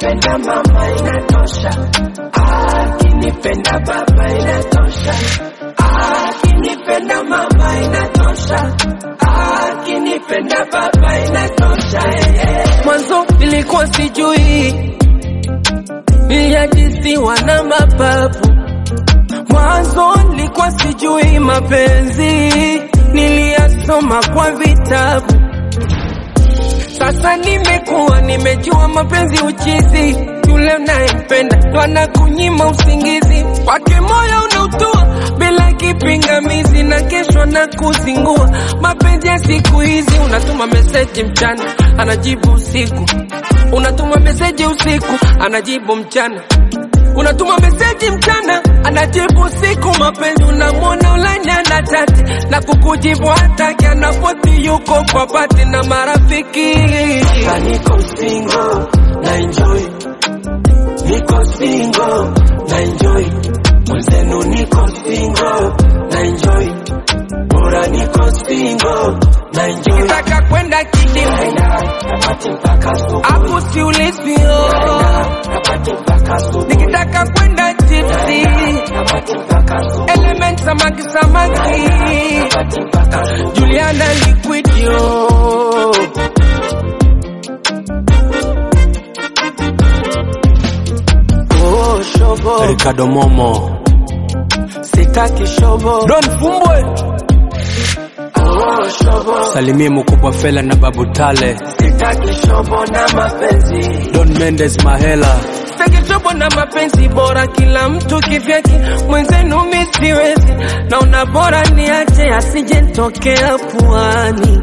akinipenda mama inatosha, akinipenda baba inatosha, akinipenda mama inatosha, akinipenda baba inatosha. eh, eh. Mwanzo nilikuwa sijui niliajisiwa na mapapu. Mwanzo nilikuwa sijui mapenzi, niliyasoma kwa vitabu. Sasa nimekuwa nimejua mapenzi uchizi, yule unayempenda ndo anakunyima usingizi, kwake moyo unautua bila kipingamizi, na kesho na kuzingua. Mapenzi ya siku hizi, unatuma meseji mchana, anajibu usiku, unatuma meseji usiku, anajibu mchana unatuma meseji mchana anajibu usiku. Mapenzi unamwona ulanya na tati na kukujibu hataki, anapoti yuko kwa pati na marafiki. Sasa niko single na enjoy, niko single na enjoy, mwenzenu niko single na enjoy, bora niko single na enjoy. Nataka kwenda kidimu Naenda napati mpaka asubuhi, hapo siulizio, napati mpaka asubuhi, nikitaka kwenda tipsi napati mpaka asubuhi, element samaki samaki napati mpaka asubuhi. Juliana Liquidio Oh, shobo Ricardo Momo sitaki shobo Don Fumbwe Oh, shobo salimie mkubwa Fela na Babu Tale Sitaki shobo na mapenzi, Don Mendes Mahela sitaki shobo na mapenzi bora kila mtu kivyake mwenzenu mi siwezi naona bora niache asije ntokea puani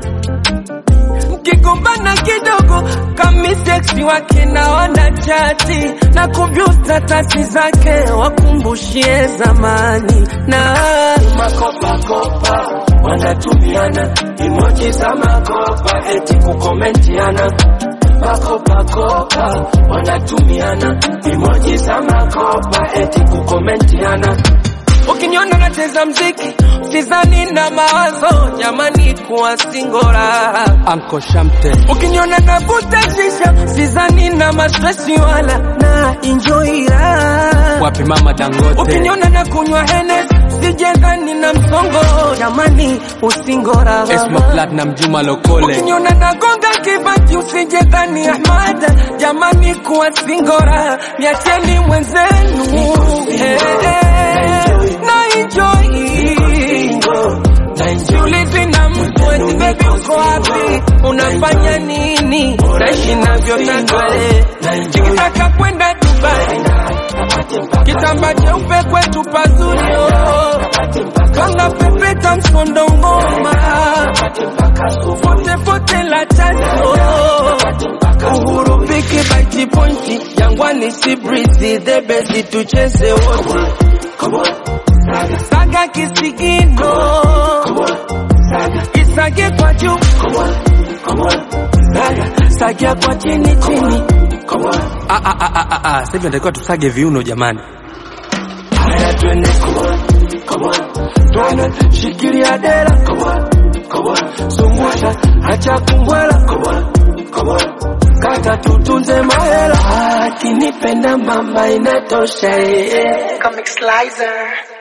mkigombana kidogo kami seksi wake naona chati na kuvyuta tati zake wakumbushie zamani na makopa kopa wanatumiana emoji za makopa eti kukomentiana makopa kopa wanatumiana emoji za makopa eti kukomentiana ukiniona nacheza mziki sizani na mawazo jamani kuwa singora Anko Shamte ukiniona navuta shisha sizani na mastresi wala na enjoy raha wapi mama Dangote ukiniona na kunywa hene sijengani na msongo jamani usingora Esma Platinum Juma Lokole ukiniona nagonga kibati usijengani ahmada jamani kuwa singora niacheni mwenzenu Eh, eh, na enjoy Single, na enjoy Siulizi na mtu eti baby uko wapi, unafanya nini, naishi navyotaka eh. Nikitaka kwenda Dubai, napati mpaka kitamba cheupe kwetu pazuri oh. Kanga pepeta msondo ngoma, napati mpaka asubuhi, fote fote la chanjo napati mpaka Uhuru piki baiti pointi, Jangwani si breezy, the best tucheze wote, Come on, saga, saga kisigino, come on, saga, isage kwa juu come on, come on, saga, sagia kwa chini chini come on. Ah, ah, ah, ah, ah, ah. Sasa hivi natakiwa tusage viuno jamani Haya twende, come on, come on, twende, shikilia dera, come on, come on, zungusha, acha kumbwela, come on, come on, kata tutunze mahela, akinipenda mama inatosha, eh, eh. Comic Slicer.